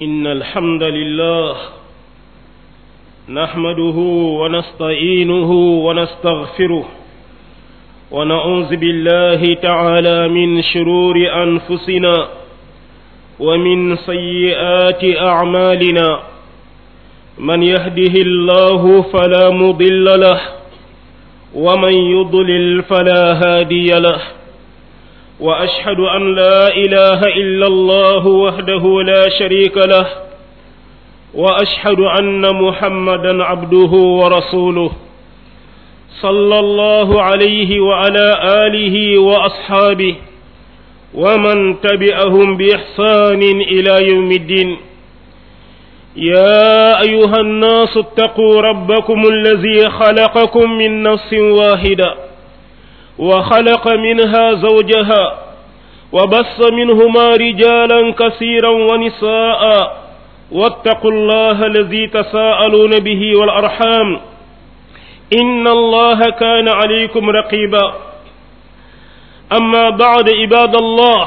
إن الحمد لله نحمده ونستعينه ونستغفره ونعوذ بالله تعالى من شرور أنفسنا ومن سيئات أعمالنا من يهده الله فلا مضل له ومن يضلل فلا هادي له واشهد ان لا اله الا الله وحده لا شريك له واشهد ان محمدا عبده ورسوله صلى الله عليه وعلى اله واصحابه ومن تبعهم باحسان الى يوم الدين يا ايها الناس اتقوا ربكم الذي خلقكم من نفس واحده وخلق منها زوجها وبص منهما رجالا كثيرا ونساء واتقوا الله الذي تساءلون به والارحام ان الله كان عليكم رقيبا اما بعد عباد الله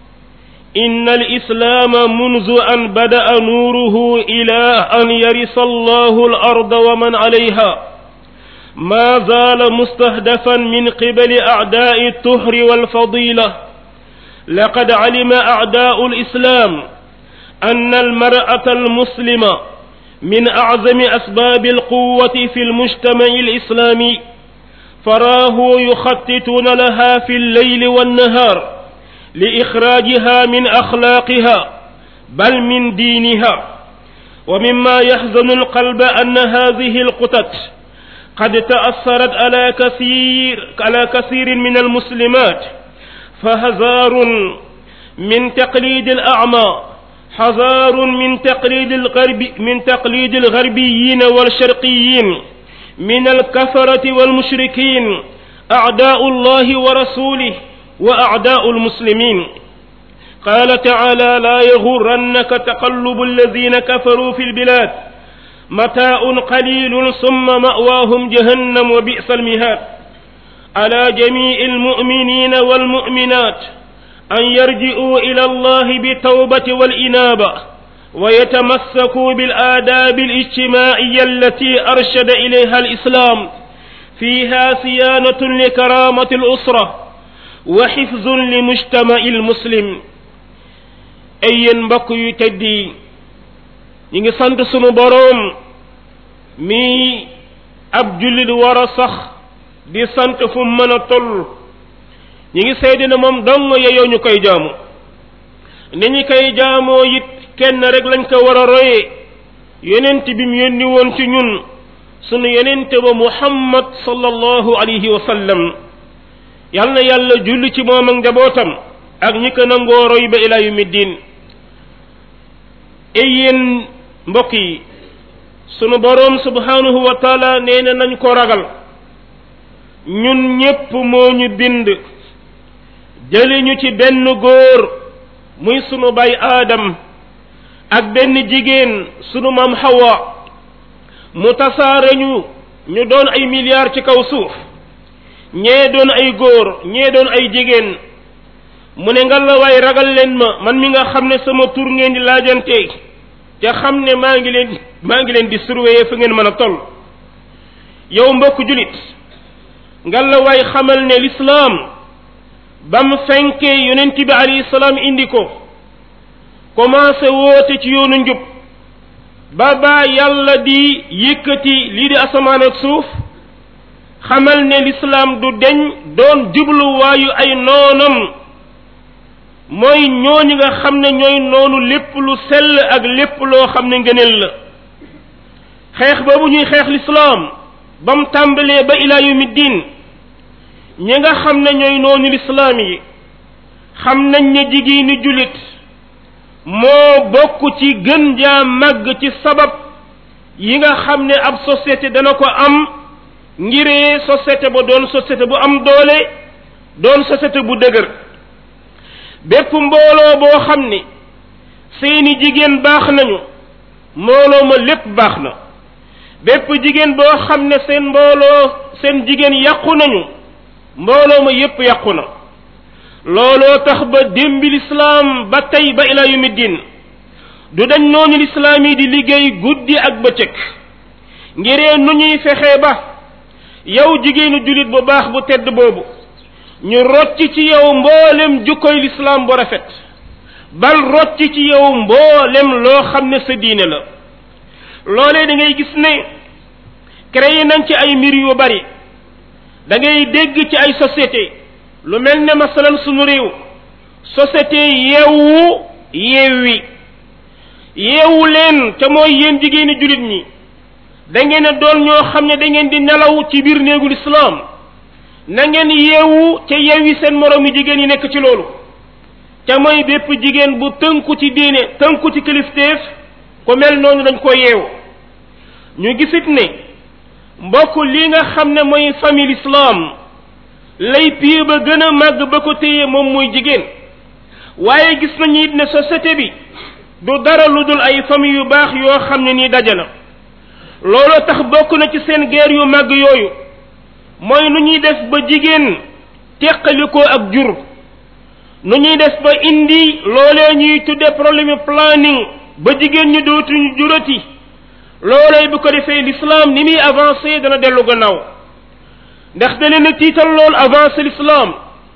ان الاسلام منذ ان بدا نوره الى ان يرث الله الارض ومن عليها ما زال مستهدفا من قبل اعداء الطهر والفضيله لقد علم اعداء الاسلام ان المراه المسلمه من اعظم اسباب القوه في المجتمع الاسلامي فراه يخططون لها في الليل والنهار لاخراجها من اخلاقها بل من دينها ومما يحزن القلب ان هذه القطط قد تأثرت على كثير على كثير من المسلمات فهزار من تقليد الأعمى حذار من تقليد الغرب من تقليد الغربيين والشرقيين من الكفرة والمشركين أعداء الله ورسوله وأعداء المسلمين قال تعالى لا يغرنك تقلب الذين كفروا في البلاد متاع قليل ثم مأواهم جهنم وبئس المهاد على جميع المؤمنين والمؤمنات أن يرجعوا إلى الله بالتوبة والإنابة ويتمسكوا بالآداب الاجتماعية التي أرشد إليها الإسلام فيها صيانة لكرامة الأسرة وحفظ لمجتمع المسلم أي بقي تدي ñi ngi sant sunu boroom mi ab jullit war a sax di sant fu mën a toll ñi ngi seede ne moom dong yeyoo ñu koy jaamu ni ñu koy jaamoo it kenn rek lañ ko war a royee yonent bi mu yónni woon ci ñun sunu yonent ba muhammad sallallahu alayhi wa sallam yal na yàlla julli ci moom ak njabootam ak ñi ko nangoo roy ba ila yawmi diin ey yéen mbokk yi sunu boroom subhanahu wa taala nee na nañ ko ragal ñun ñépp moo ñu bind jëli ñu ci benn góor muy sunu bay aadam ak benn jigéen sunu maam hawa mu tasaare ñu ñu doon ay milliards ci kaw suuf ñee doon ay góor ñee doon ay jigéen mu ne nga la waay ragal leen ma man mi nga xam ne sama tur ngeen di laajante te xam ne maa ngi leen maa ngi leen di surveiller fu ngeen mën a toll yow mbokk julit nga la waay xamal ne lislaam ba mu fenkee yonent bi alayhi salaam indi ko commencé woote ci yoonu njub ba baa yàlla di yëkkati lii di asamaan ak suuf xamal ne lislaam du deñ doon jubluwaayu ay noonam mooy ñooñu nga xam ne ñooy noonu lépp lu sell ak lépp loo xam ne ngëneel la xeex boobu ñuy xeex lislaam ba mu tàmbalee ba ilaa yawmi diin ñi nga xam ne ñooy noonu lislaam yi xam nañ ne jigéeni jullit moo bokk ci gën jaa màgg ci sabab yi nga xam ne ab société dana ko am ngiree société ba doon société bu am doole doon société bu dëgër bépp mbooloo boo xam ni seeni jigéen baax nañu mbooloo ma lépp baax na bépp jigéen boo xam ne seen mbooloo seen jigéen yàqu nañu mbooloo ma yépp yàqu na looloo tax ba démbi lislaam ba tey ba ila yumi din du dañ noonu lislaam yi di liggéey guddi ak bëccëg ngiree nu ñuy fexee ba yow jigéenu jullit bu baax bu tedd boobu ñu rocc ci yow mboolem jukkoy lislaam bu rafet bal rocc ci yow mboolem loo xam ne sa diine la loolee da ngay gis ne créé nañ ci ay mbir yu bari da ngay dégg ci ay société lu mel ne masalan sunu réew société yeewu yeewi yeewu leen te mooy yéen jigéeni jullit ñi da ngeen a doon ñoo xam ne da ngeen di nelaw ci biir néegul islaam na ngeen yeewu te yeewi seen moroomi jigéen yi nekk ci loolu te mooy bépp jigéen bu tënku ci diine tënku ci kilifteef ku mel noonu dañ ko yeewu ñu gisit ne mbokk li nga xam ne mooy famille islam lay pied ba gën a màgg ba ko téye moom mooy jigéen waaye gis nañu it ne société bi du dara lu dul ay famille yu baax yoo xam ne nii daje na looloo tax bokk na ci seen guerre yu màgg yooyu mooy nu ñuy def ba jigéen teqalikoo ak jur nu ñuy def ba indi loolee ñuy tudde problème planning ba jigéen ñi dootuñu jurati loolee bu ko defee l'islam ni muy avancé dana dellu gannaaw ndax da leen a tiital lool avancé l'islam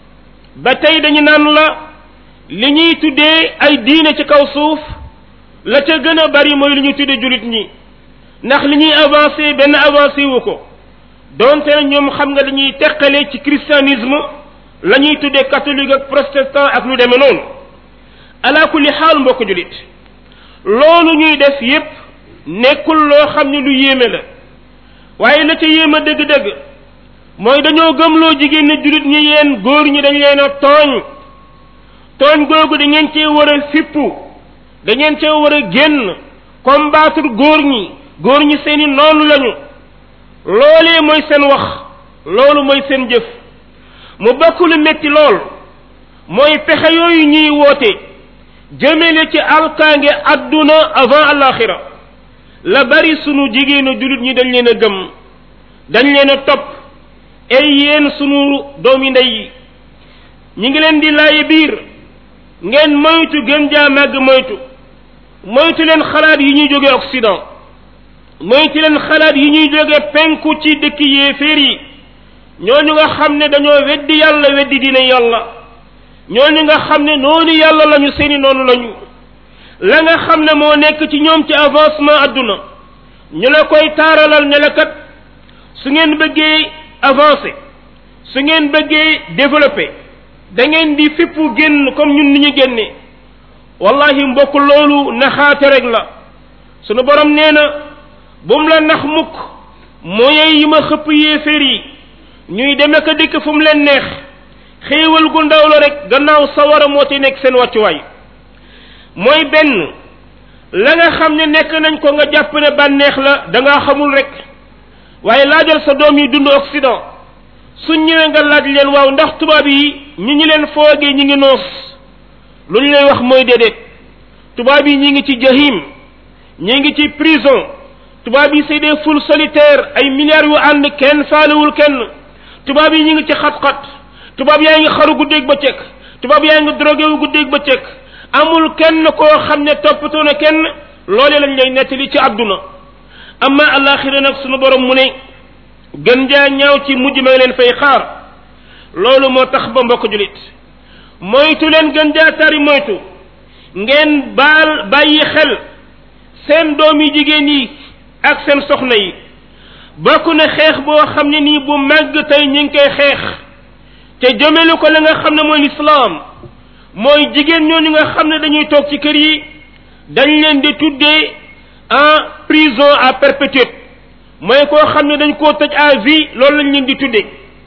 ba tey dañu naan la li ñuy tuddee ay diine ci kaw suuf la ca gën a bari mooy li ñuy tuddee julit ñi ndax li ñuy avancé benn avancé wu ko donte na ñoom xam nga dañuy teqale ci christianisme la ñuy tuddee catholique ak protestant ak lu demee noonu ala kulli xaal mbokk julit loolu ñuy def yépp nekkul loo xam ne lu yéeme la waaye la ca yéeme dëgg-dëgg mooy dañoo gëmloo jigéen ne julit ñi yéen góor ñi dañ leen a tooñ tooñ googu da ngeen cee war a fippu da ngeen cee war a génn combattre góor ñi góor ñi seeni noonu lañu loolee mooy seen wax loolu mooy seen jëf mu bokk lu metti lool mooy pexe yooyu ñuy woote jëmele ci alkaange adduna avant alaxira la bari sunu jigéenu jullit ñi dañ leen a gëm dañ leen a topp ay yéen sunu doomi ndey yi ñi ngi leen di laaye biir ngeen moytu gën jaa màgg moytu moytu leen xalaat yi ñuy jóge Occident moytu leen xalaat yi ñuy jóge penku ci dëkk yéeféer yi ñooñu nga xam ne dañoo weddi yàlla weddi dina yàlla ñooñu nga xam ne noonu yàlla lañu seeni noonu lañu la nga xam ne moo nekk ci ñoom ci avancement adduna ñu la koy taaralal ne la kat su ngeen bëggee avancer su ngeen bëggee développer da ngeen di fippu génn comme ñun ni ñu génne wallahi mbokk loolu naxaate rek la sunu borom nee na bum la nax mukk mooy yi ma xëpp yéeféer yi ñuy deme ko dikk fu mu leen neex xéewal gu ndaw la rek gannaaw sawara moo ci nekk seen wàccuwaay mooy benn la nga xam ne nekk nañ ko nga jàpp ne bànneex la da ngaa xamul rek waaye laajal sa doom yi dund Occident suñ ñëwee nga laaj leen waaw ndax tubaab yi ñi ñi leen foogee ñi ngi noos lu ñu lay wax mooy déedéet tubaab yi ñi ngi ci jahim ñi ngi ci prison tubaab yi c'est des foules solitaires ay milliards yu ànd kenn faalewul kenn tubaab yi ñi ngi ci xat-xat tubaab yaa ngi xaru guddeeg bëccëg tubaab yaa ngi drogué wu guddeeg bëccëg amul kenn koo xam ne toppatoo na kenn loolee lañ lay nettali ci àdduna amma alaxira nag sunu borom mu ne gën jaa ñaaw ci mujj ma leen fay xaar loolu moo tax ba mbokk julit moytu leen gën jaa tari moytu ngeen baal bàyyi xel seen doom yi jigéen yi ak seen soxna yi bokk na xeex boo xam ne nii bu màgg tey ñu ngi koy xeex te jëmelu ko la nga xam ne mooy lislaam mooy jigéen ñooñu nga xam ne dañuy toog ci kër yi dañ leen di tuddee en prison à perpétuité mooy koo xam ne dañ koo tëj à vie loolu lañ leen di tuddee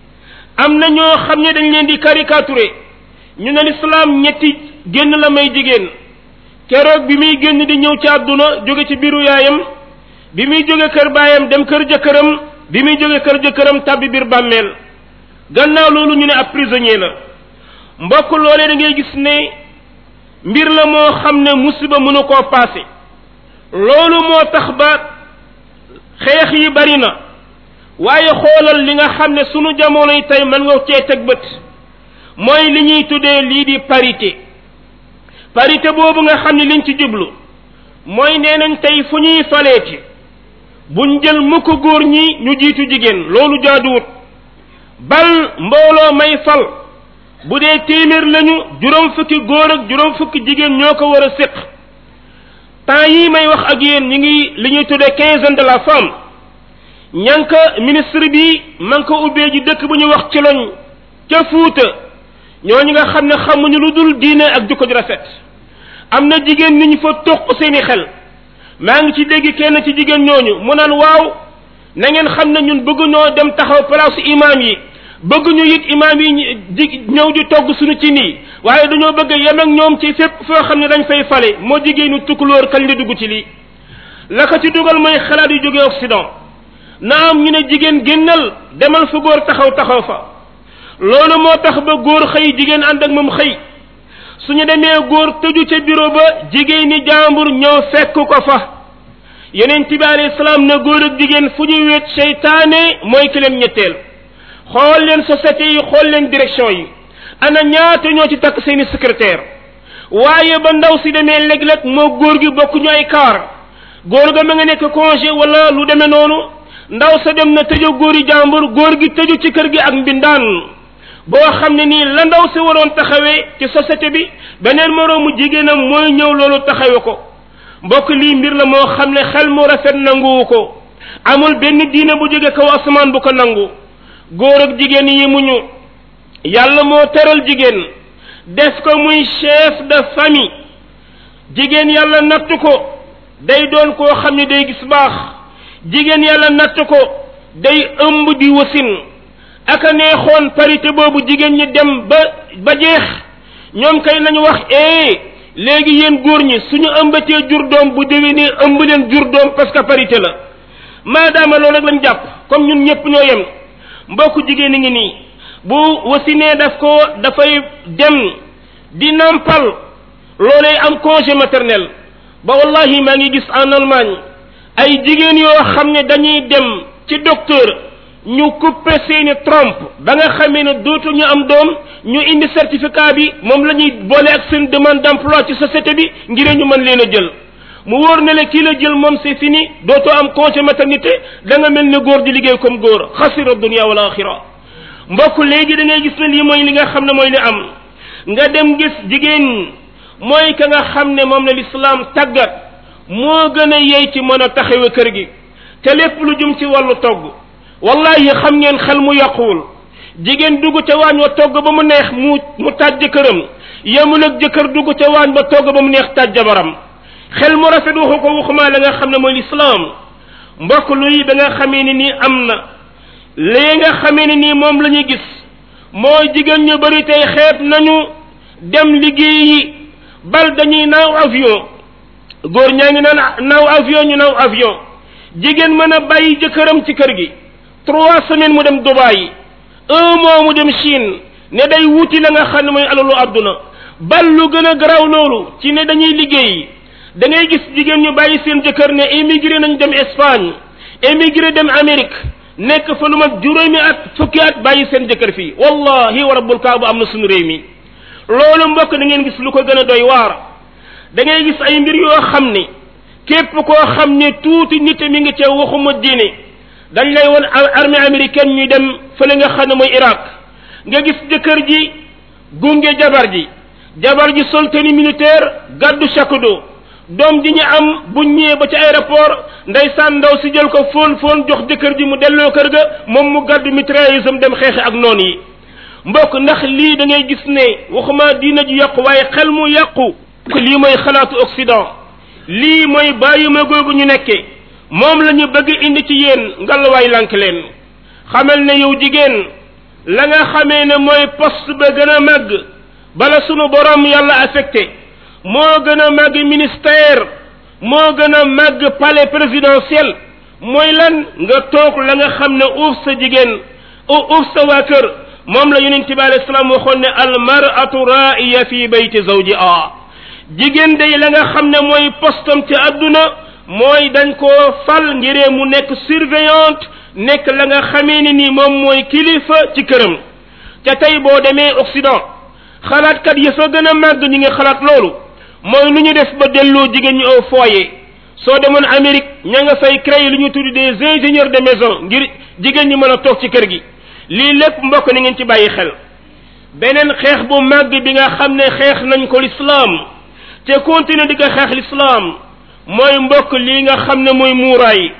am na ñoo xam ne dañ leen di caricaturer ñu ne lislaam ñetti génn la may jigéen keroog bi muy génn di ñëw ci àdduna jóge ci biiru yaayam bi muy jóge kër baayam dem kër jëkkëram bi muy jóge kër jëkkëram tàbbi biir bàmmeel gannaaw loolu ñu ne ab prisonnier la mbokk loolee da ngay gis ne mbir la moo xam ne musiba mënu koo paase loolu moo tax ba xeex yi bari na waaye xoolal li nga xam ne sunu jamono yi tey mën nga cee teg bët mooy li ñuy tuddee lii di parité parité boobu nga xam ne liñ ci jublu mooy nee nañ tey fu ñuy faleeti buñ jël mukk góor ñi ñu jiitu jigéen loolu jaaduwut bal mbooloo may fal bu dee téeméer lañu juróom fukki góor ak juróom fukki jigéen ñoo ko war a séq temps yii may wax ak yéen ñi ngi li ñuy tuddee quinzaine de la femme ñanka ministre bi man ko ubbee ji dëkk bu ñu wax ci loñ ca fuuta ñooñu nga xam ne xamuñu lu dul diine ak jukko ju rafet am na jigéen ni ñu fa toq seeni xel maa ngi ci dégg kenn ci jigéen ñooñu mu naan waaw na ngeen xam ne ñun bëgg ñoo dem taxaw place imaam yi bëgg ñu it imaam yi di ñëw di togg suñu ci nii waaye dañoo bëgg yem ak ñoom ci fépp foo xam ne dañ fay fale moo jigéenu tukkulóor kañ la dugg ci lii la ko ci dugal mooy xalaat yu jógee Occident na am ñu ne jigéen génnal demal fa góor taxaw taxaw fa loolu moo tax ba góor xëy jigéen ànd ak moom xëy suñu demee góor tëju ca bureau ba jigéen ñi jàmbur ñëw fekk ko fa yeneen bi alayhi salaam ne góor ak jigéen fu ñu wéet seytaane mooy ki leen ñetteel xool leen société yi xool leen direction yi ana ñaata ñoo ci takk seeni secrétaire waaye ba ndaw si demee léeg-léeg moo góor gi bokk ñu ay kaar góor ga ma nga nekk congé wala lu demee noonu ndaw sa dem na tëju góori jàmbur góor gi tëju ci kër gi ak mbindaan boo xam ne nii la ndaw si waroon taxawee ci société bi beneen moroomu jigéenam mooy ñëw loolu taxawe ko mbokk lii mbir la moo xam ne xel mu rafet nanguwu ko amul benn diine bu jóge kaw asamaan bu ko nangu góor ak jigéen yi muñu yàlla moo teral jigéen def ko muy chef de famille jigéen yàlla natt ko day doon koo xam ne day gis baax jigéen yàlla natt ko day ëmb di wasin aka neexoon parité boobu jigéen ñi dem ba ba jeex ñoom kay nañu wax eh léegi yéen góor ñi suñu ëmbatee jur doom bu déwénee ëmb leen jur doom parce que parité la maadaama loolu rek lañ jàpp comme ñun ñëpp ñoo yem mbokku jigéen a ngi nii bu wasinee daf ko dafay dem di nampal loolay am congé maternel ba wallahi maa ngi gis en Allemagne ay jigéen yoo xam ne dañuy dem ci docteur ñu coupé seeni trompe ba nga xamee ne dootu ñu am doom ñu indi certificat bi moom la ñuy boole ak seen demande d'emploi ci société bi ngir ñu mën leen a jël mu wóor ne le kii la jël moom c'est fini dootoo am congé maternité da nga mel ne góor di liggéey comme góor xasira dunia wal axira mbokk léegi da ngay gis ne lii mooy li nga xam ne mooy li am nga dem gis jigéen mooy ka nga xam ne moom la lislaam tàggat moo gën a yey ci mën a taxawe kër gi te lépp lu jum ci wàllu togg wallahi xam ngeen xel mu yàquwul jigéen dugg ca waañ wa togg ba mu neex mu mu taaj jëkkëram yemul ak jëkkër dugg ca waañ ba togg ba mu neex taaj jabaram xel mu rafet waxu ko waxumaa la nga xam ne mooy lislaam mbokk luy ba nga xamee ni nii am na lii nga xamee ni nii moom la ñuy gis mooy jigéen ñu bari tey xeeb nañu dem liggéeyi bal dañuy naaw avion góor ñaa ngi naan naaw avion ñu naaw avion jigéen mën a bàyyi jëkkëram ci kër gi trois semaines mu dem Dubaï un mois mu dem Chine ne day wuti la nga xam ne mooy alalu àdduna bal lu gën a garaw loolu ci ne dañuy liggéey da ngay gis jigéen ñu bàyyi seen jëkkër ne émigré nañ dem Espagne émigré dem Amérique nekk fa lu mat juróomi at fukki at bàyyi seen jëkkër fii wallahi wa rabbul kaaba am na suñu réew mi loolu mbokk da ngeen gis lu ko gën a doy waar da ngay gis ay mbir yoo xam ne képp koo xam ne tuuti nit mi ngi ca waxuma diine dañ lay won armée américaine ñuy dem fële nga xam ne mooy Irak nga gis jëkkër ji gunge jabar ji jabar ji sol tenue militaire gàddu chapeau doom ji ñu am bu ñëwee ba ci aéroport ndeysaan ndaw si jël ko fóon fóon jox jëkkër ji mu delloo kër ga moom mu gàddu mitrailleuse am dem xeexe ak noon yi mbokk ndax lii da ngay gis ne waxuma diina ji yàqu waaye xel mu yàqu lii mooy xalaatu Occident lii mooy bàyyi ma googu ñu nekkee moom la ñu bëgg indi ci yéen ngalawaay lank leen xamal ne yow jigéen la nga xamee ne mooy poste ba gën a màgg bala sunu borom yàlla affecté moo gën a màgg ministère moo gën a màgg palais présidentiel mooy lan nga toog la nga xam ne uuf sa jigéen uuf sa waa kër moom la yonent bi alayhi salaam waxoon ne al mar'atu ra'iya fi bayti zawjiha jigéen day la nga xam ne mooy postam ci àdduna mooy dañ koo fal ngiree mu nekk surveillante nekk la nga xamee ne ni moom mooy kilifa ci këram te tey boo demee Occident xalaatkat yi fa gën a màgg ñi ngi xalaat loolu mooy lu ñu def ba delloo jigéen ñi au foyer soo demoon Amérique ña nga fay créer lu ñu tudd des ingénieurs de maison ngir jigéen ñi mën a toog ci kër gi lii lépp mbokk ni ngeen ci bàyyi xel beneen xeex bu màgg bi nga xam ne xeex nañ ko lislaam te continuer di ko xeex lislaam mooy mbokk lii nga xam ne mooy muuraay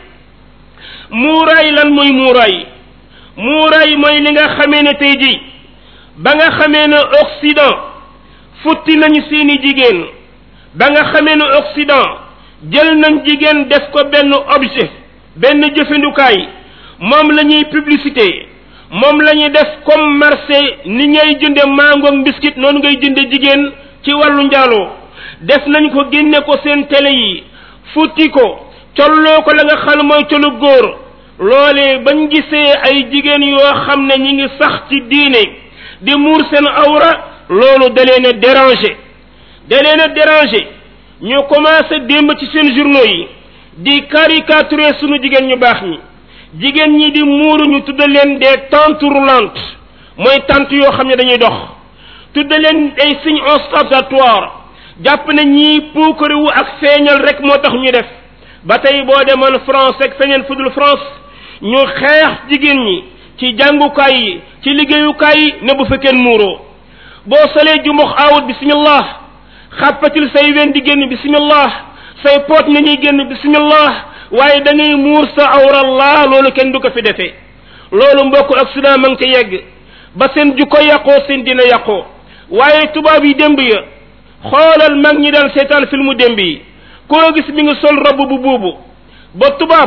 muuraay lan mooy muuraay muuraay mooy li nga xamee ne tey ji ba nga xamee ne Occident futti nañu seeni jigéen ba nga xamee ne Occident jël nañ jigéen def ko benn objet benn jëfandukaay moom la ñuy publicité moom la ñuy def comme marché ni ngay jënde mango ak biscuit noonu ngay jënde jigéen ci wàllu njaaloo def nañ ko génne ko seen télé yi futti ko colloo ko la nga xam mooy colu góor loolee bañ gisee ay jigéen yoo xam ne ñi ngi sax ci diine di muur seen awra loolu da leen a déranger da leen a déranger ñu commencé démb ci seen journaux yi di caricaturer sunu jigéen ñu baax ñi jigéen ñi di muuru ñu tudda leen des tentes roulantes mooy tente yoo xam ne dañuy dox tudda leen ay signes ostentatoires jàpp ne ñii puukare wu ak feeñal rek moo tax ñu def ba tey boo demoon France ak feneen fudul France ñu xeex jigéen ñi ci jàngukaay yi ci liggéeyukaay yi ne bu fekkee muuroo boo solee jumbox aawut bismillah xàppatil say wen di génn bismillah say poot nga ñuy génn bismillah waaye da ngay muur sa awrallah loolu kenn du ko fi defee loolu mbokk accident ma ngi ca yegg ba seen jukko yàqoo seen dina yàqoo waaye tubaab yi démb ya xoolal mag ñi daan seetaan filmu démb yi koo gis mi ngi sol robb bu buubu ba tubaab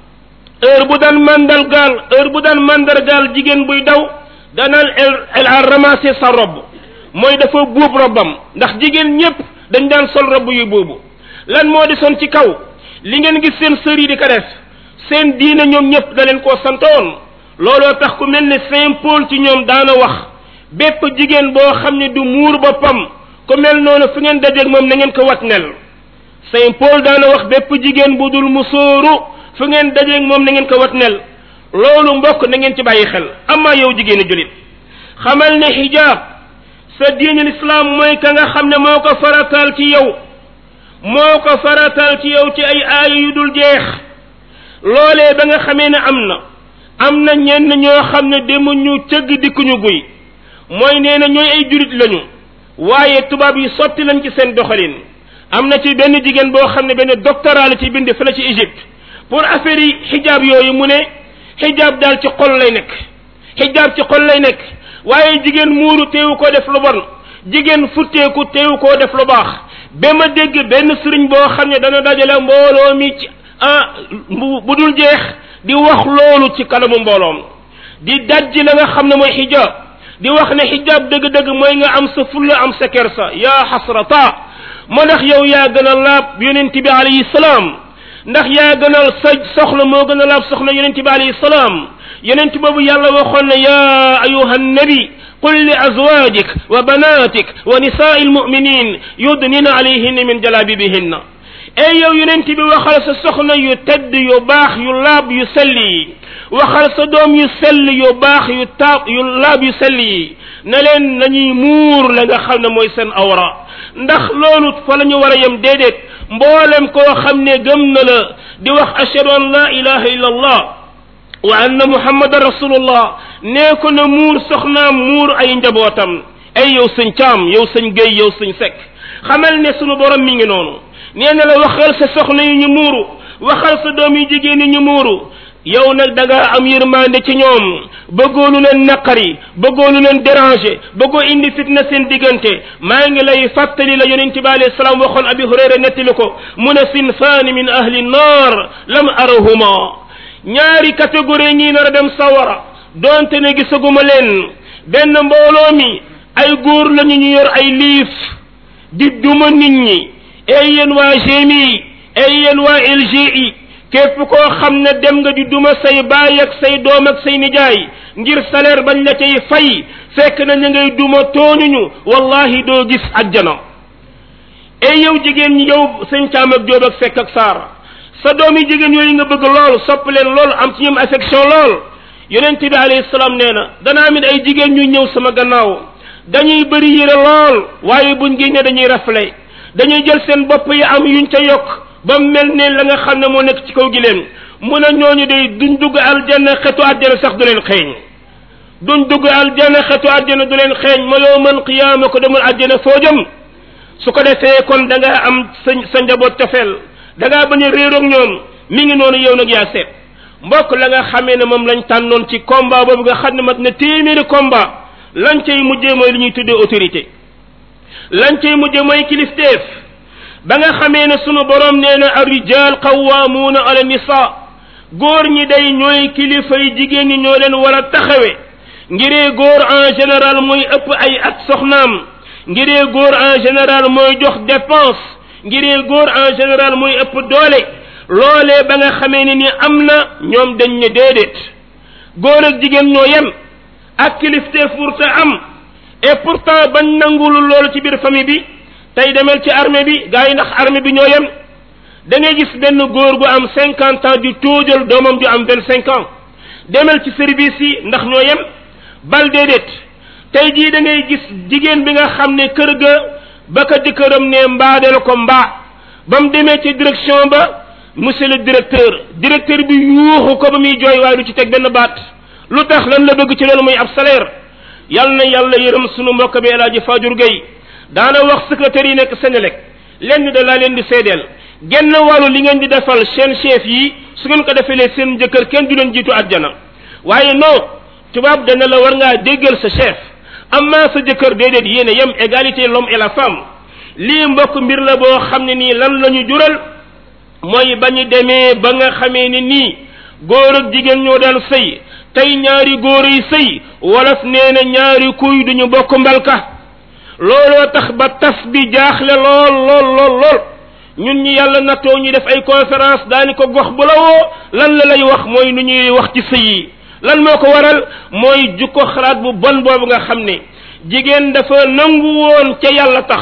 heure bu daan mandargaal heure bu daan mandargaal jigéen buy daw danaan elle elle a ramassé sa robe mooy dafa buub robbam ndax jigéen ñépp dañ daan sol robb yu buubu lan moo di son ci kaw li ngeen gis seen sër yi di ko def seen diine ñoom ñëpp da leen koo santoon looloo tax ku mel ne Saint Paul ci ñoom daana wax bépp jigéen boo xam ne du muur boppam ku mel noonu fu ngeen dajeeg moom na ngeen ko wat nel Saint Paul daana wax bépp jigéen bu dul musóoru fu ngeen dajeeg moom na ngeen ko wat nel loolu mbokk na ngeen ci bàyyi xel amaa yow jigéenu julit xamal ne xijaab sa diine lislaam mooy ka nga xam ne moo ko farataal ci yow moo ko farataal ci yow ci ay aaya yu dul jeex loolee ba nga xamee ne am na am na ñenn ñoo xam ne demuñu cëgg dikkuñu guy mooy nee na ñooy ay julit lañu waaye tubaab yi sotti lañ ci seen doxalin am na ci benn jigéen boo xam ne benn doctorat la ci bind fële ci Égypte pour affaire yi xijaab yooyu mu ne xijaab daal ci xol lay nekk xijaab ci xol lay nekk waaye jigéen muuru teewu koo def lu bon jigéen futteeku teewu koo def lu baax ba ma dégg benn sëriñ boo xam ne dana dajale mbooloo mi ci ah bu dul jeex di wax loolu ci kanamu mbooloom di dajji la nga xam ne mooy xijaab di wax ne xijaab dëgg-dëgg mooy nga am sa fulla am sa kersa yaa xasrata moo ndax yow yaa gën a laab yonent bi alayhi salaam ndax yaa gënal sa soxla moo gën a laab soxla yonent bi alayhi salaam yonent boobu yàlla waxoon ne yaa ayuha nabi qul li azwajik wa banatik wa nisaai almuminin yudnina alayhinna min jalabibihinna ey yow yonent bi waxal sa soxna yu tedd yu baax yu laab yu sell yi waxal sa doom yu sell yu baax yu taab yu laab yu sell yi na leen nañuy muur la nga xam ne mooy seen awra ndax loolu fa la ñu war a yem déedéet mboolem koo xam ne gëm na la di wax ashhadu an la ilaha illa allah wa anna muhammadan rasulullah nee ko na muur soxnaam muur ay njabootam ay yow sëñ caam yow sëñ géy yow sëñ sekk xamal ne sunu borom mi ngi noonu nee na la waxal sa soxna yi ñu muuru waxal sa doom yu jigéen yi ñu muuru yow nag da nga am yërmande ci ñoom bëggoo lu leen naqari bëggoo lu leen déranger bëggoo indi fitna seen diggante maa ngi lay fàttali la yonente bi alayhi salaam waxoon abi hurayra nettali ko mu ne sinfaani min ahli nnar lam arahuma ñaari catégorie ñii nar a dem sawara donte ne gisaguma leen benn mbooloo mi ay góor lañu ñu yor ay liif di duma nit ñi ay yéen waa GMI ay yéen waa LGI képp koo xam ne dem nga di duma say baay ak say doom ak say nijaay ngir salaire bañ la cay fay fekk na ñu ngay duma tooñuñu wallahi doo gis ajjana ay yow jigéen ñi yow sëñ caam ak jóob ak fekk ak saar sa doom yi jigéen yooyu nga bëgg lool sopp leen lool am ci ñoom affection lool yonent bi alayhi salaam nee na danaa mit ay jigéen ñu ñëw sama gannaaw dañuy bëri yére lool waaye buñ génnee dañuy rafle dañuy jël seen bopp yi am yuñ ca yokk ba mel ne la nga xam ne moo nekk ci kaw gileem mu ne ñooñu day duñ dugg aljanna xetu àjjana sax du leen xeeñ duñ dugg aljanna xetu àjjana du leen xeeñ ma yowmal qiyaama ko demul àjjana foo jëm su ko defee kon da ngaa am sa sa njaboot cofeel da ngaa bañ a réeroog ñoom mi ngi noonu yow nag yaa seet mbokk la nga xamee ne moom lañ tànnoon ci combat boobu nga xam ne mat na téeméeri combat lañ cay mujjee mooy li ñuy tuddee autorité lañ cay mujjee mooy kilifteef ba nga xamee ne sunu borom nee na arrijal qawwaamuuna ala nisa góor ñi day ñooy kilifa yi jigéen ñi ñoo leen war a taxawe ngiree góor en général mooy ëpp ay at soxnaam ngiree góor en général mooy jox dépense ngiree góor en général mooy ëpp doole loolee ba nga xamee ne ni am na ñoom dañ ne déedéet góor ak jigéen ñoo yem ak kilifteef pour ta am et pourtant bañ nangulu loolu ci biir famille bi tey demel ci armée bi gars yi ndax armée bi ñoo yem da ngay gis benn góor gu am cinquante ans di tóojal doomam ju am vingt cinq ans demel ci service yi ndax ñoo yem bal déedéet tey jii da ngay gis jigéen bi nga xam ne kër ga ba ka jëkkëram ne mbaadeel ko mbaa ba mu demee ci direction ba monsieur le directeur directeur bi yuuxu ko ba muy jooy waaye du ci teg benn baat lu tax lan la bëgg ci loolu muy ab salaire yal na yàlla yërëm sunu mbokk bi El Hadji Fajur Gueye daana wax secrétaire yi nekk Sénélec lenn da laa leen di seedeel genn wàllu li ngeen di defal seen chef yi su ngeen ko defalee seen jëkkër kenn du leen jiitu àjjana waaye non tubaab dana la war ngaa déggal sa chef amma sa jëkkër déedéet yéen a yem égalité l'homme et la femme lii mbokk mbir la boo xam ne nii lan la ñu jural mooy ba ñu demee ba nga xamee ni nii góor ak jigéen ñoo daan sëy tey ñaari góor yi sëy wolof nee na ñaari kuy duñu bokk mbalka looloo tax ba tas bi jaaxle lool lool lool lool ñun ñi yàlla nattoo ñu def ay conférence daani ko gox bu la woo lan la lay wax mooy nu ñuy wax ci sëy yi lan moo ko waral mooy jukko xalaat bu bon boobu nga xam ne jigéen dafa nangu woon ca yàlla tax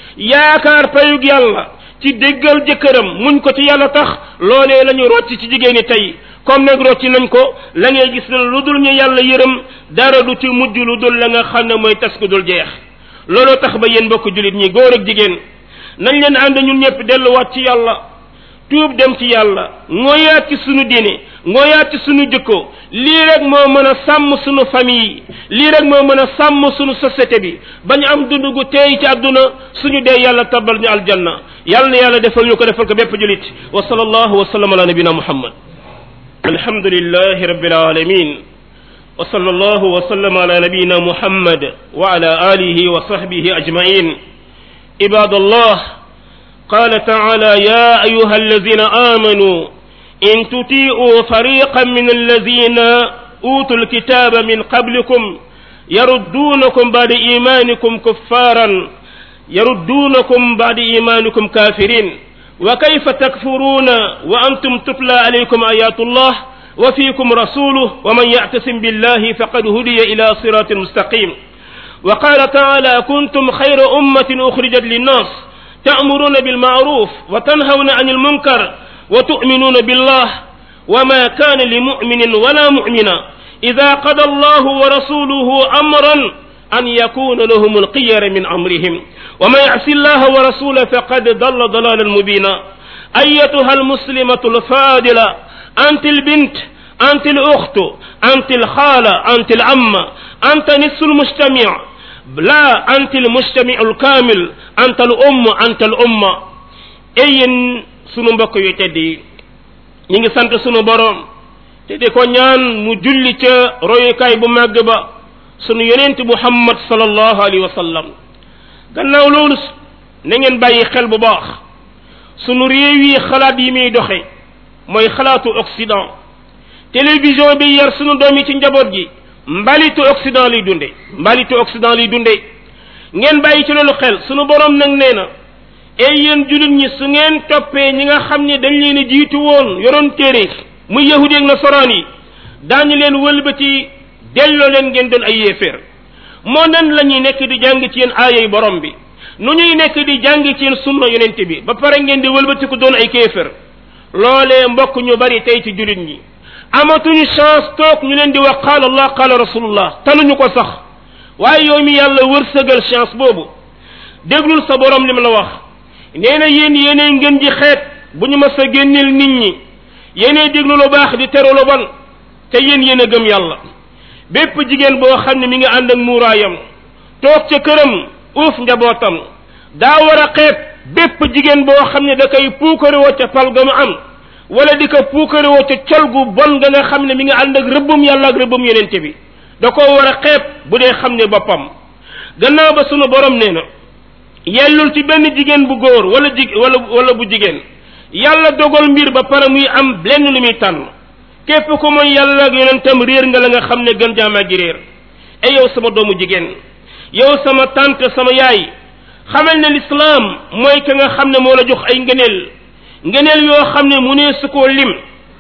yaakaar payug yàlla ci déggal jëkkëram muñ ko ci yàlla tax loolee la ñu rocc ci jigéen ñi tey comme nag rocci nañ ko la ngay gis ne lu dul ñu yàlla yërëm dara du ci mujj lu dul la nga xam ne mooy tas ku dul jeex looloo tax ba yéen mbokk julit ñi góor ak jigéen nañ leen ànd ñun ñëpp delluwaat ci yàlla tuub dem ci yàlla ngoyaat ci sunu diine ngoyaat ci sunu jikko lii rek moo mën a sàmm sunu famille lii rek moo mën a sàmm sunu société bi bañ am dund gu teey ci àdduna suñu dee yàlla tabal ñu aljanna yàlla na yàlla defal ñu ko defal ko bépp julit wa sallallahu wa sallam ala nabina muhammad alhamdulillahi rabbil alamin wa sallallahu wa sallam ala nabina muhammad wa ala alihi wa sahbihi ajmain ibadallah قال تعالى يا أيها الذين آمنوا إن تطيعوا فريقا من الذين أوتوا الكتاب من قبلكم يردونكم بعد إيمانكم كفارا يردونكم بعد إيمانكم كافرين وكيف تكفرون وأنتم تتلى عليكم آيات الله وفيكم رسوله ومن يعتصم بالله فقد هدي إلى صراط مستقيم وقال تعالى كنتم خير أمة أخرجت للناس تأمرون بالمعروف وتنهون عن المنكر وتؤمنون بالله وما كان لمؤمن ولا مؤمنة إذا قضى الله ورسوله أمرا أن يكون لهم القير من أمرهم وما يعص الله ورسوله فقد ضل ضلالا مبينا أيتها المسلمة الفاضلة أنت البنت أنت الأخت أنت الخالة أنت العمة أنت نصف المجتمع لا أنت المجتمع الكامل أنت الأم أنت الأمة أين sunu mbokk yu tedd yi ñi ngi sant sunu borom te di ko ñaan mu julli ca royukaay bu màgg ba sunu yonent muhammad sallallahu alayhi wa sallam gannaaw loolu na ngeen bàyyi xel bu baax sunu réew yi xalaat yi muy doxe mooy xalaatu occident télévision bi yar sunu doom yi ci njaboot gi mbalitu occident liy dunde mbalitu occident liy dunde ngeen bàyyi ci loolu xel sunu borom nag nee na ey yéen julit ñi su ngeen toppee ñi nga xam ne dañ leen a jiitu woon yoroon téere muy yahudi ak nasaraan yi daañu leen wëlbati delloo leen ngeen doon ay yéeféer moo nan la ñuy nekk di jàng ci yéen aayay borom bi nu ñuy nekk di jàng ci yéen sunna yonent bi ba pare ngeen di wëlbati ko doon ay kéeféer loolee mbokk ñu bari tey ci julit ñi amatuñu chance toog ñu leen di wax qaala allah qaala rasulullah taluñu ko sax waaye yow mi yàlla wërsëgal chance boobu déglul sa borom li mu la wax nee na yéen yéenay ngeen ji xeet bu ñu mas a génneel nit ñi yéenay déglu lu baax di teru lu bon te yéen yéen a gëm yàlla bépp jigéen boo xam ne mi ngi ànd ak muuraayam toog ca këram uuf njabootam daa war a xeeb bépp jigéen boo xam ne da koy puukarewoo ca pal ga mu am wala di ko puukarewoo ca col gu bon nga nga xam ne mi ngi ànd ak rëbbum yàlla ak rëbbum yenente bi da koo war a xeeb bu dee xam ne boppam gannaaw ba sunu borom nee na yellul ci benn jigéen bu góor wala jig wala wala bu jigéen yàlla dogal mbir ba pare muy am lenn lu muy tànn képp ko mooy yàlla ak yonentam réer nga la nga xam ne gën jaamaa gi réer e yow sama doomu jigéen yow sama tante sama yaay xamal ne lislaam mooy ka nga xam ne moo la jox ay ngëneel ngëneel yoo xam ne mu nee su koo lim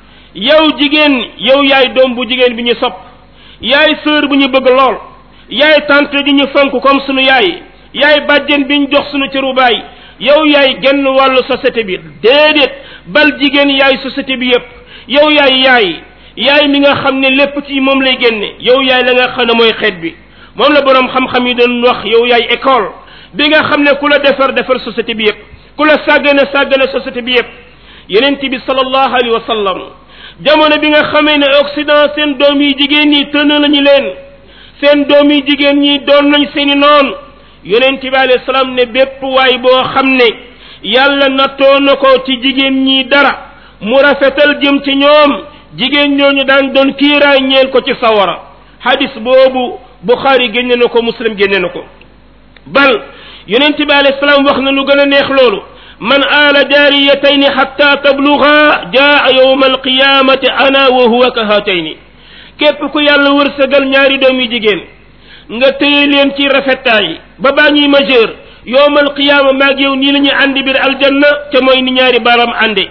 yow jigéen yow yaay doom bu jigéen bi ñu sopp yaay sœur bu ñu bëgg lool yaay tante di ñu fonk comme sunu yaay yaay bàjjen bi ñu jox sunu cëru baay yow yaay genn wàllu société bi déedéet bal jigéen yaay société bi yépp yow yaay yaay yaay mi nga xam ne lépp ci moom lay génne yow yaay la nga xam ne mooy xeet bi moom la boroom xam-xam yi doon wax yow yaay école bi nga xam ne ku la defar defar société bi yépp ku la sàggane sàggane société bi yépp yenent bi sallallahu alayhi wa sallam jamono bi nga xamee ne Occident seen doom yi jigéen ñi tënn lañu leen seen doom yi jigéen ñi doon nañ seeni noon yonent bi alayhi salaam ne bépp waay boo xam ne yàlla nattoo na ko ci jigéen ñi dara mu rafetal jëm ci ñoom jigéen ñooñu daan doon kiiraay ñeel ko ci sawara hadis boobu Bukhari génne na ko Muslim génne na ko bal yonent bi alayhi salaam wax na lu gën a neex loolu man aala jaariyatayni xatta tabluga jaa yowma alqiyamati ana wa huwa ka haatayni képp ku yàlla wërsëgal ñaari doom yi jigéen nga téye leen ci rafetaay ba baa ñuy majeur yowmal qiyaama maag yow nii la ñuy àndi biir aljanna te mooy ni ñaari baaraam ànde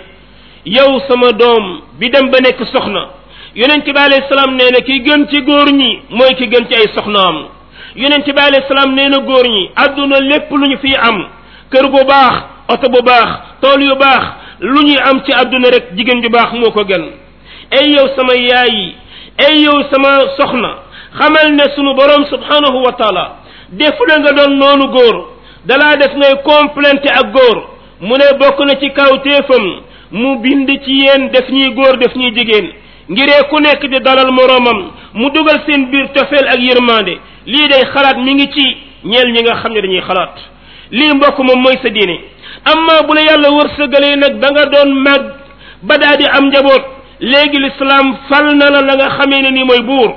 yow sama doom bi dem ba nekk soxna yonent bi alayhi salaam nee na ki gën ci góor ñi mooy ki gën ci ay soxnaam yonent bi alayhi salaam nee na góor ñi àdduna lépp lu ñu fiy am kër gu baax oto bu baax tool yu baax lu ñuy am ci àdduna rek jigéen ju baax moo ko gën ay yow sama yaay yi ay yow sama soxna xamal ne sunu borom subhanahu wa taala defu la nga doon noonu góor dalaa def ngay complété ak góor mu ne bokk na ci kaw téefam mu bind ci yéen def ñuy góor def ñuy jigéen ngiree ku nekk di dalal moroomam mu dugal seen biir tofeel ak yërmande lii day xalaat mi ngi ci ñeel ñi nga xam ne dañuy xalaat lii mbokk moom mooy sa diine amma bu la yàlla wërsëgalee nag ba nga doon mag ba daa di am njaboot léegi lislaam fal na la la nga xamee ne ni mooy buur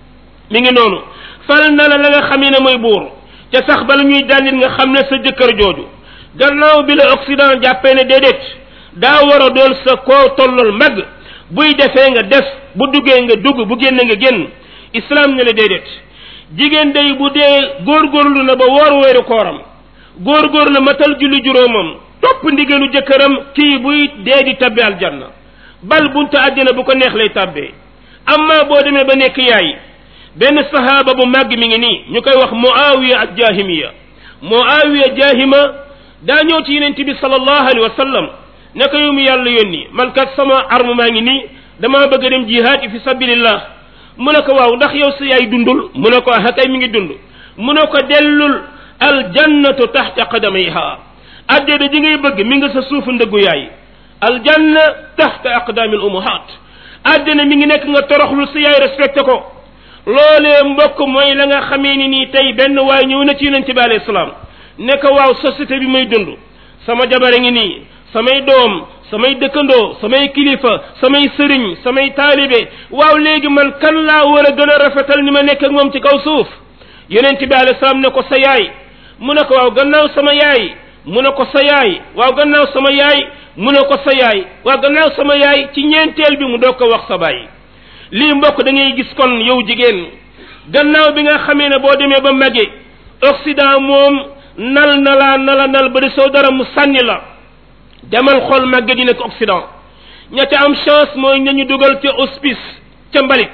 mi ngi noonu fal na la la nga xamee ne mooy buur te sax bala ñuy dànnit nga xam ne sa jëkkër jooju gannaaw bi la Occident jàppee ne déedéet daa war a doon sa koo tollal mag buy defee nga def bu duggee nga dugg bu génn nga génn islam ne la déedéet jigéen day bu dee góorgóorlu na ba woor weeru kooram góorgóor na matal julli juróomam topp ndigalu jëkkëram kii buy dee di tabbi aljanna bal buntu àddina bu ko neex lay tabbee amma boo demee ba nekk yaay benn sahaaba bu màgg mi ngi nii ñu koy wax muawiya ak jahimiya muawiya jahima daa ñëw ci yeneen bi sallallahu alayhi wa sallam ne ko yow mi yàlla yónni man kat sama arme maa ngi nii damaa bëgg a dem jihaad fi sabilillah mu ne ko waaw ndax yow sa yaay dundul mu ne ko ah kay mi ngi dund mu ne ko dellul aljannatu taxta qadamayha addeda ji ngay bëgg mi nga sa suufu ndëggu yaay aljanna taxta aqdaami al ummahat addina mi ngi nekk nga toroxlu sa yaay respecté ko loolee mbokk mooy la nga xamee ni nii tey benn waay ñëw na ci yonent bi alayhi salaam ne ko waaw société bi may dund sama jabare ngi nii samay doom samay dëkkandoo samay kilifa samay sëriñ samay taalibe waaw léegi man kan laa war a gën a rafetal ni ma nekk ak moom ci kaw suuf yonent bi alayhi salaam ne ko sa yaay mu ne ko waaw gannaaw sama yaay mu ne ko sa yaay waaw gannaaw sama yaay mu ne ko sa yaay waaw gannaaw sama yaay ci ñeenteel bi mu doog ko wax sa baay lii mbokk da ngay gis kon yow jigéen gannaaw bi nga xamee ne boo demee ba màggee Occident moom nal nalaa nala nal ba di soo dara mu sànni la demal xool màgget yi nekk Occident ña ca am chance mooy ñañu dugal ca hospice ca mbalit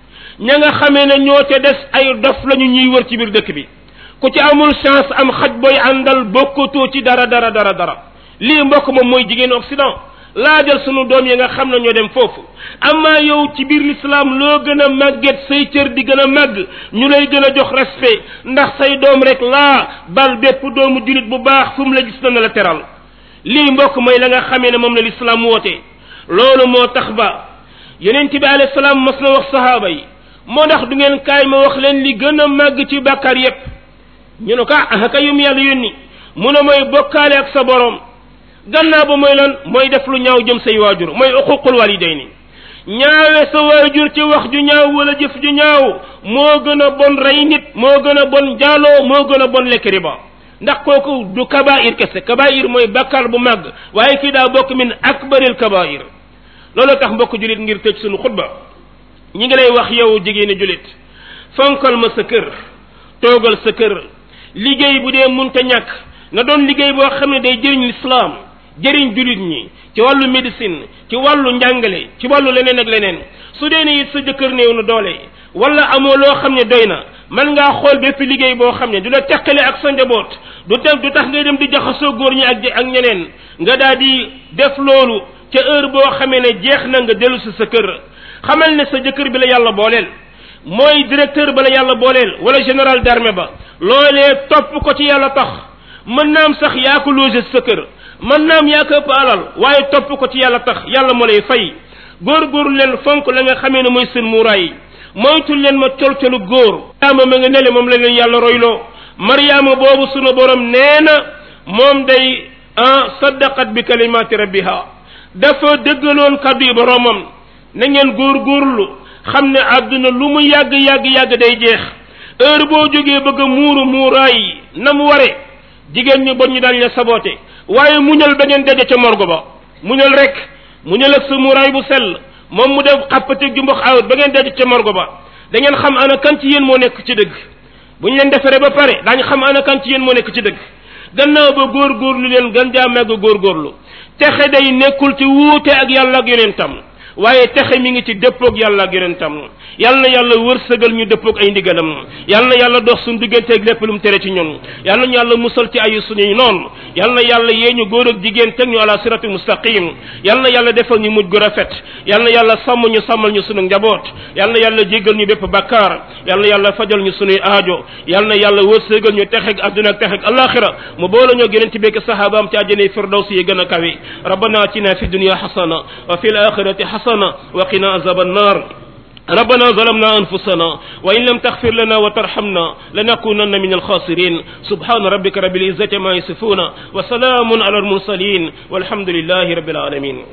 ña nga xamee ne ñoo ca des ay dof lañu ñuy wër ci biir dëkk bi ku ci amul chance am xaj booy àndal bokkatoo ci dara dara dara dara lii mbokk moom mooy jigéen Occident laajal sunu doom yi nga xam ne ñoo dem foofu amaa yow ci biir l'islam loo gën a màgget say cër di gën a màgg ñu lay gën a jox respect ndax say doom rek laa bal bépp doomu julit bu baax fu mu la gis na la teral lii mbokk mooy la nga xamee ne moom la lislaam woote loolu moo tax ba yonent bi alayhi salaam mas na wax sahaaba yi moo ndax du ngeen kaay ma wax leen li gën a màgg ci bàkkaar yépp ñu ne ko ah ka yum yàlla yónni mu ne mooy bokkaale ak sa borom gannaaw ba mooy lan mooy def lu ñaaw jëm say waajur mooy uququl walidayni ñaawe sa waajur ci wax ju ñaaw wala jëf ju ñaaw moo gën a bon rey nit moo gën a bon jaaloo moo gën a bon lekk riba ndax kooku du kabair kese kabair mooy bàkkaar bu màgg waaye kii daa bokk min akbaril kabair loolu tax mbokk julit ngir tëj sunu xutba ñi ngi lay wax yow jigéeni julit fonkal ma sa kër toogal sa kër liggéey bu dee munta ñàkk na doon liggéey boo xam ne day jëriñ lislaam jëriñ julit ñi ci wàllu médecine ci wàllu njàngale ci wàllu leneen ak leneen su dee ne it sa jëkkër néew na doole wala amoo loo xam ne doy na man ngaa xool bépp liggéey boo xam ne du la teqale ak sa njaboot du tax du tax ngay dem di jaxasoo góor ñi ak ak ñeneen nga daal di def loolu ca heure boo xamee ne jeex na nga dellu si sa kër xamal ne sa jëkkër bi la yàlla booleel mooy directeur ba la yàlla booleel wala général d'armée ba loolee topp ko ci yàlla tax mën naam sax yaa ko logé sa kër mën naam yaa ko ëpp alal waaye topp ko ci yàlla tax yàlla moo lay fay góor-góorlu leen fonk la nga xamee ne mooy seen muuraay moytul leen ma colcolu góor mariama ma nga nele moom la leen yàlla royloo mariama boobu sunu borom nee na moom day ah saddaqat bi kalimati rabbiha dafa dëggaloon kaddu yi boromam na ngeen góor-góorlu xam ne àdduna lu mu yàgg yàgg yàgg day jeex heure boo jógee bëgg a muuru muuraay na mu ware jigéen ñi bon ñu dañ la saboté waaye muñal ba ngeen daje ca morgo ba muñal rek muñal ak sa muuraay bu sell moom mu def xàppateeg ju mbox awut ba ngeen daje ca morgo ba da ngeen xam ana kan ci yéen moo nekk ci dëgg bu ñu leen defaree ba pare daañu xam ana kan ci yéen moo nekk ci dëgg gannaaw ba góorgóorlu leen gën jaa màgg góorgóorlu texe day nekkul ci wuute ak yàlla ak yonentam waaye texe mi ngi ci dëppoog yàlla ak yonentam yal na yàlla wërsëgal ñu dëppoog ay ndigalam yal na yàlla dox suñu digganteeg lépp lu mu tere ci ñun yal na ñu yàlla musal ci ayu suñuy noonu yal na yàlla yee ñu góor ak jigéen teg ñu ala sirati mustaqim yal na yàlla defal ñu mujj gu rafet yal na yàlla sàmm ñu sàmmal ñu sunu njaboot yal na yàlla jéggal ñu bépp bakkaar yal na yàlla fajal ñu sunuy aajo yal na yàlla wërsëgal ñu texeg adduna ak texeg alaxira mu boole ñoo gëneen ci bekk sahabaam ci àjjana firdaws yi gën a kawe rabbana atina fi dunya hasana wa fil akhirati hasana وقنا عذاب النار ربنا ظلمنا أنفسنا وإن لم تغفر لنا وترحمنا لنكونن من الخاسرين سبحان ربك رب العزة ما يصفون وسلام على المرسلين والحمد لله رب العالمين